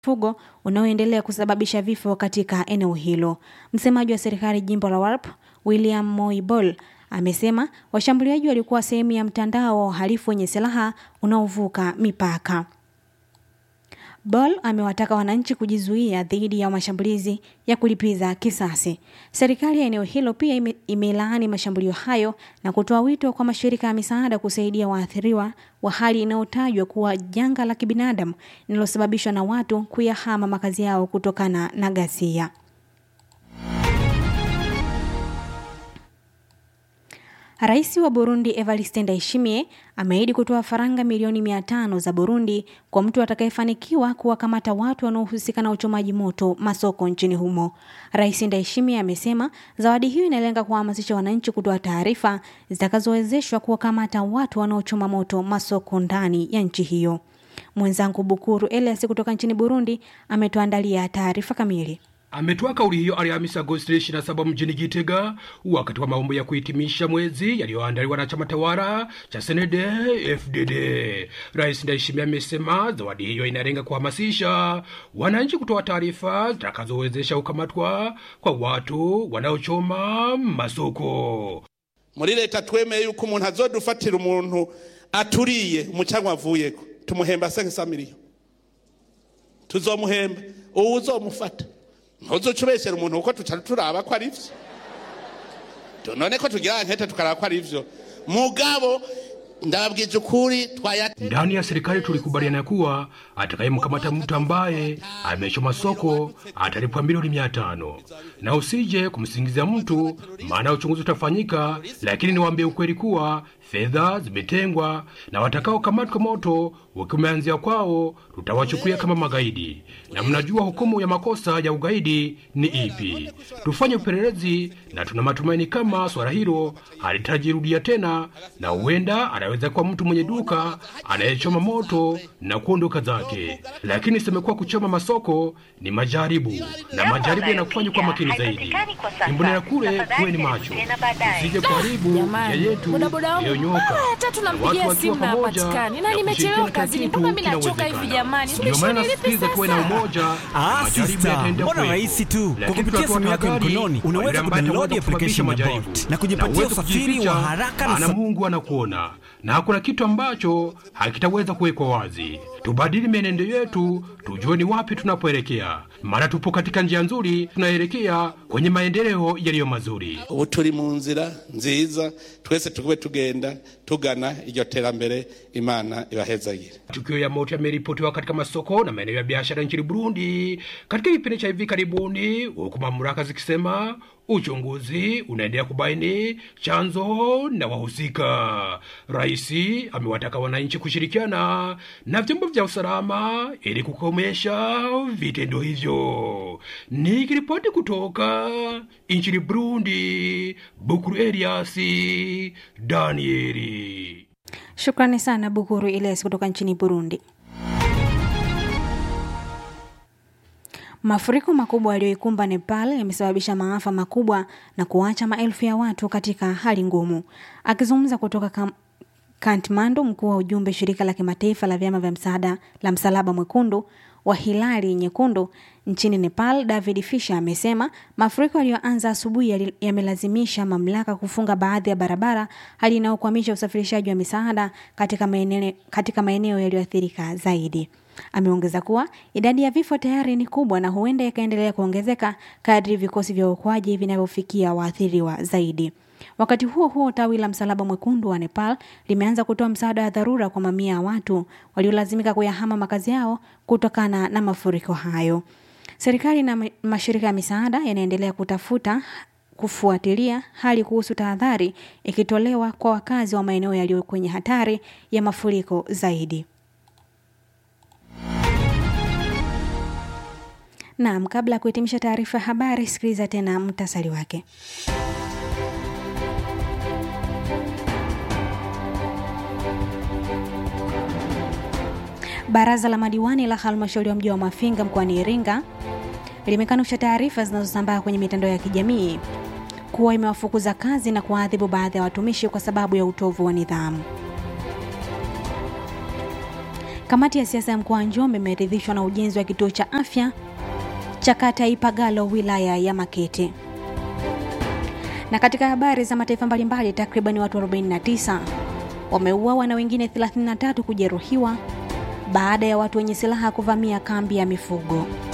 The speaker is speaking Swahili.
mifugo unaoendelea kusababisha vifo katika eneo hilo. Msemaji wa serikali jimbo la Warp, William Moibol, amesema washambuliaji walikuwa sehemu ya mtandao wa uhalifu wenye silaha unaovuka mipaka. Bol amewataka wananchi kujizuia dhidi ya mashambulizi ya kulipiza kisasi. Serikali ya eneo hilo pia ime, imelaani mashambulio hayo na kutoa wito kwa mashirika ya misaada kusaidia waathiriwa wa hali inayotajwa kuwa janga la kibinadamu linalosababishwa na watu kuyahama makazi yao kutokana na ghasia. Rais wa Burundi Evariste Ndayishimiye ameahidi kutoa faranga milioni mia tano za Burundi kwa mtu atakayefanikiwa kuwakamata watu wanaohusika na uchomaji moto masoko nchini humo. Rais Ndayishimiye amesema zawadi hiyo inalenga kuhamasisha wananchi kutoa taarifa zitakazowezeshwa kuwakamata watu wanaochoma moto masoko ndani ya nchi hiyo. Mwenzangu Bukuru Elias kutoka nchini Burundi ametuandalia taarifa kamili. Ametoa kauli hiyo Alhamisi Agosti 27 mjini Gitega wakati wa maombo ya kuhitimisha mwezi yaliyoandaliwa na chama tawala cha CNDD FDD. Rais Ndayishimiye amesema zawadi hiyo inalenga kuhamasisha wananchi kutoa taarifa zitakazowezesha kukamatwa kwa watu wanaochoma masoko. muri leta twemeye yuko umuntu azodufatira umuntu aturiye umucanwa avuyeko tumuhemba senkisa miliyo tuzomuhemba uwo uzomufata ntuzuca ubeshyera umuntu kuko tuca turaba ko ari vyo none ko tugira nkete tukaraba ko ari vyo mugabo ndababwije ukuri twayate Ndani ya serikali tulikubaliana kuwa atakayemkamata mtu ambaye amechoma soko atalipwa milioni mia tano na usije kumsingizia mtu, maana uchunguzi utafanyika. Lakini niwaambie ukweli kuwa fedha zimetengwa na watakaokamatwa moto wakimeanzia kwao, tutawachukulia kama magaidi, na mnajua hukumu ya makosa ya ugaidi ni ipi. Tufanye upelelezi na tuna matumaini kama swala hilo halitajirudia tena, na huenda anaweza kuwa mtu mwenye duka anayechoma moto na kuondoka zake. Lakini semekuwa kuchoma masoko ni majaribu, na majaribu yanakufanya kwa makini zaidi. Imbonera kule kuwe ni macho, usije kuharibu Jamani, njia yetu bodaboda wangu iliyonyoka. mara tatu Na watu nampigia wakiwa simu na pamoja hapatikani, na na nimechelewa kushirikiana kazini, kitu mpaka mimi nachoka kinawezekana. hivi jamani. Ndio maana Nimeshindwa nasisitiza nilipe tuwe na sasa. umoja. Ah, majaribu sister, yataenda mbona kuwepo. rahisi tu. Kwa Lakini kupitia tunatoa simu yako ya tahadhari mkononi, kwa unaweza yule ambaye kudownload ataweza application ya kusababisha Bolt majaribu. na kujipatia uweze usafiri kujificha, wa haraka na maana sa- Mungu anakuona na hakuna kitu ambacho hakitaweza kuwekwa wazi. Tubadili mienendo yetu, tujue ni wapi tunapoelekea, maana tupo katika njia nzuri, tunaelekea kwenye maendeleo yaliyo mazuri. ubu turi mu nzira nziza twese tugube tugenda tugana iryo terambere imana ibahezagire Tukio ya moto yameripotiwa katika masoko na maeneo ya biashara nchini Burundi katika kipindi cha hivi karibuni, huku mamlaka zikisema uchunguzi unaendelea kubaini chanzo na wahusika. Rais amewataka wananchi kushirikiana na vyombo vya usalama ili kukomesha vitendo hivyo. Nikiripoti kutoka nchini Burundi, Bukuru Eliasi Danieli. Shukrani sana Bukuru Elias kutoka nchini Burundi. Mafuriko makubwa yaliyoikumba Nepal yamesababisha maafa makubwa na kuacha maelfu ya watu katika hali ngumu. Akizungumza kutoka kam Kathmandu, mkuu wa ujumbe shirika la kimataifa la vyama vya msaada la Msalaba Mwekundu wa Hilali Nyekundu nchini Nepal, David Fisher amesema mafuriko yaliyoanza asubuhi yali- yamelazimisha mamlaka kufunga baadhi ya barabara, hali inayokwamisha usafirishaji wa misaada katika maeneo, katika maeneo yaliyoathirika zaidi. Ameongeza kuwa idadi ya vifo tayari ni kubwa na huenda ikaendelea kuongezeka kadri vikosi vya uokoaji vinavyofikia waathiriwa zaidi. Wakati huo huo, tawi la Msalaba Mwekundu wa Nepal limeanza kutoa msaada wa dharura kwa mamia ya watu waliolazimika kuyahama makazi yao kutokana na mafuriko hayo. Serikali na ma- mashirika ya misaada yanaendelea kutafuta kufuatilia hali kuhusu tahadhari ikitolewa kwa wakazi wa maeneo yaliyo kwenye hatari ya mafuriko zaidi. Naam, kabla ya kuhitimisha taarifa ya habari, sikiliza tena mtasari wake. Baraza la madiwani la halmashauri ya mji wa Mafinga mkoani Iringa limekanusha taarifa zinazosambaa kwenye mitandao ya kijamii kuwa imewafukuza kazi na kuwaadhibu baadhi ya watumishi kwa sababu ya utovu wa nidhamu. Kamati ya siasa ya mkoa wa Njombe imeridhishwa na ujenzi wa kituo cha afya cha kata ya Ipagalo wilaya ya Makete. Na katika habari za mataifa mbalimbali, takriban watu 49 wameuawa na wengine 33 kujeruhiwa baada ya watu wenye silaha kuvamia kambi ya mifugo.